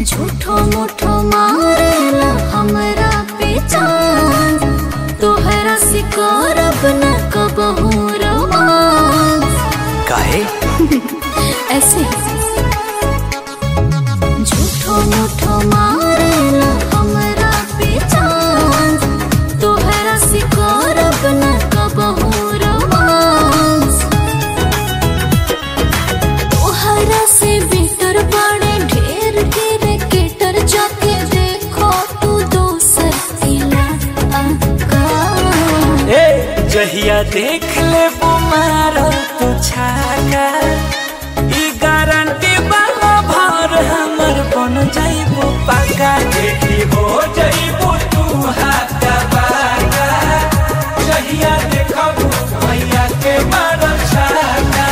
झूठो मुठो मारेला हमरा पे चांद तोहरा से करब न कबहू रोमांस काहे ऐसे झूठो मुठो मारेला हमरा पे चांद तोहरा से करब न कबहू रोमांस तोहरा से बेटर बड़े ढेर के रेकेटर जाके देखो तू दोसर इलाका ए जहिया देख ले बुमार तू छाका ई गारंटी वाला भर हमर बन जाइबो पाका देखी हो जाइबो तू हाथा बाका जहिया देखबू भैया के मार छाका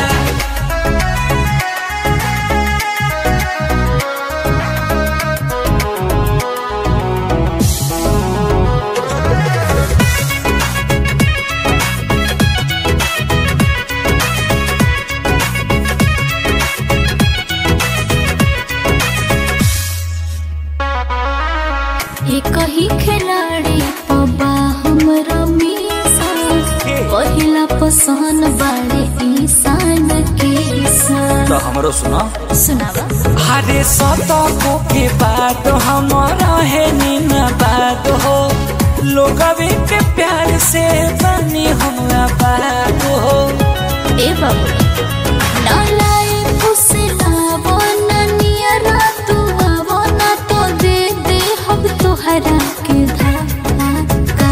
एक ही खिलाड़ी पबा हमरा मीसा पहिला पसंद बाड़े ईसान के सन तो हमरो सुना सुनावा हरे सतको के बाद हमारा है नीना बात हो लोग के प्यार से बनी हमरा बात हो ए बाबू ना लाए उसे लावो ना नियरा तू आवो ना तो दे दे हम तोहरा के धाका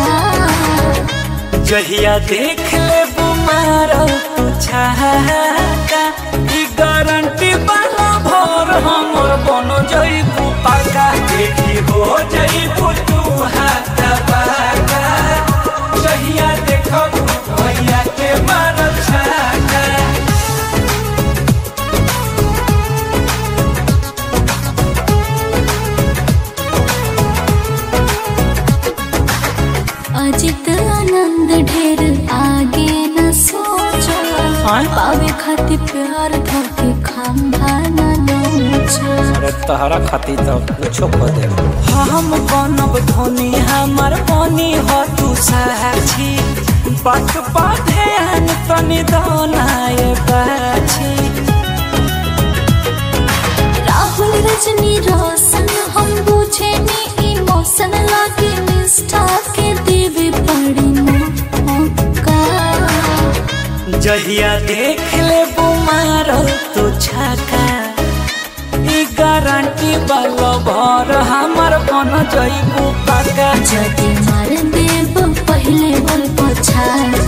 जहिया देख ले बुमार तू छाका ई गारंटी वाला भर हमर बन जइबू पाका देखी हो जइबू तू हाथ पाका जहिया देखबू भैया के मार छाका अजित आनंद ढेर आगे न सोचो आय? पावे खातिर प्यार धके खंभा न नोचो अरे तहरा खातिर तो कुछो कर दे हम बनब धोनी हमर बनी हो तू साक्षी बात बाधे अन तनी दोनाए बाछी राहुल रजनी रोशन हम बुझे नी इमोशन लागे निष्ठा के देवे पड़ी मौका जहिया देख ले बुमार तू छका ई गारंटी वाला भर हमर बन जइबू पाका जदि मार देब पहले बोल पछाड़